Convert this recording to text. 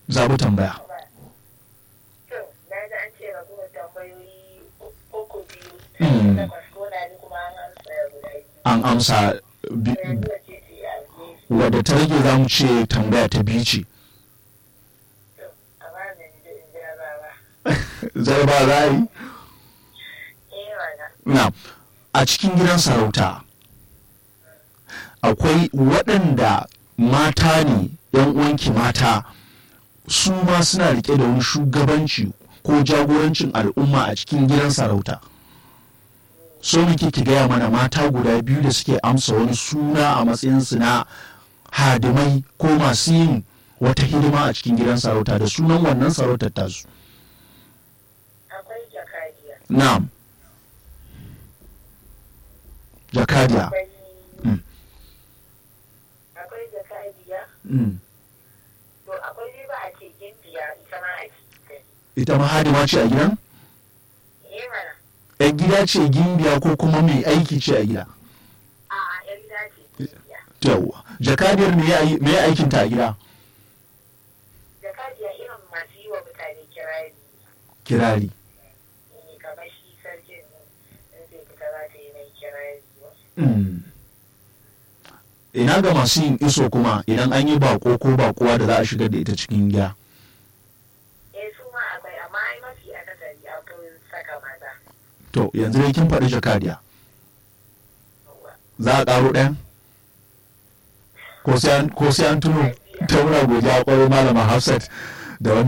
zaɓi tambaya To, na ji an ce ragowar tambayoyi uku biyu. Mm. Takwas ko na ji kuma an amsa guda biyu. an amsa bi- Yanzu wace ce a gefe? wadda ta rage za mu ce tambaya ta biyu ce To, amma da ni da in jira ba ba. zai ba za a yi Eh, wana. na a cikin gidan sarauta akwai waɗanda mata ne yan uwanki mata su ma suna rike da wani shugabanci ko jagorancin al'umma a cikin gidan sarauta so muke ki gaya mana mata guda biyu da suke amsa wani suna a matsayinsu na hadimai ko masu yin wata hidima a cikin gidan sarauta da sunan wannan sarautar tasu Akwai jakadiya. na'am jakadiya Akwai Mm. akwai jakadiya. Mm. To, akwai dai ba a ce gimbiya ita ma a cikin. ita ma hadima ce a gidan Eh, mana. yan gida ce gimbiya ko kuma mai aiki ce a gida A'a, ‘yan gida ce gimbiya. yawwa jakadiyar me ya yi- me ya aikinta a gida Jakadiya irin masu yi wa mutane kirari. kirari ne kamar shi sarkin in zai fita za ta yi mai kirari. Mm. ina ga masu yin iso kuma idan an yi bako ko bakuwa da za a shigar da ita cikin gida Eh, su ma akwai, amma ai mafi akasari an fi saka maza. to yanzu dai kin faɗi jakadiya Yawwa. za a ƙaro ɗayan ko sai an- ko sai an tuno ta muna godiya ƙwarai malama hafsat da wannan